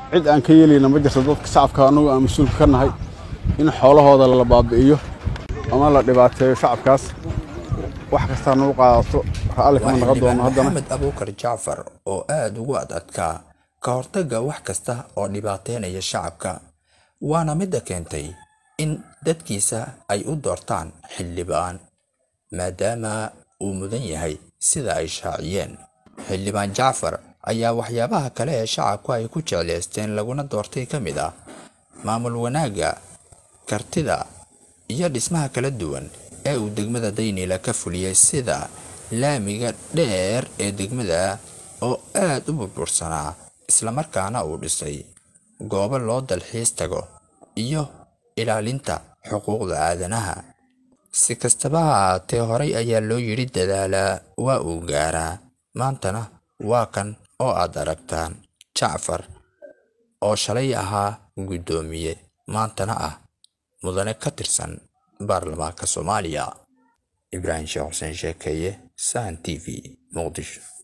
cid aan ka yeelayna ma jirto dadka shacabka annagu aan mas-uulka ka nahay in xoolahooda la baabi'iyo ama la dhibaateeyo shacabkaas wax kastaa nagu qaadato raalli kama naqon doono haddana maxamed abuukar jacfar oo aada ugu ad adkaa ka hortagga wax kasta oo dhibaateynaya shacabka waana midda keentay in dadkiisa ay u doortaan xildhibaan maadaama uu mudan yahay sida ay shaaciyeen xildhibaan jacfar ayaa waxyaabaha kale ee shacabku ay ku jeclaysteen laguna doortay ka mid ah maamul wanaagga kartida iyo dhismaha kala duwan ee uu degmada daynila ka fuliyey sida laamiga dheer ee degmada oo aad u burbursanaa islamarkaana uu dhisay goobo loo dalxiis tago iyo ilaalinta xuquuqda aadanaha si kastaba ha ahaatee horay ayaa loo yidhi dadaalaa waa uu gaaraa maantana waa kan oo aad aragtaan jacfar oo shalay ahaa guddoomiye maantana ah mudane ka tirsan baarlamaanka soomaaliya ibraahim sheekh xuseen sheekeeye sahan t v muqdisho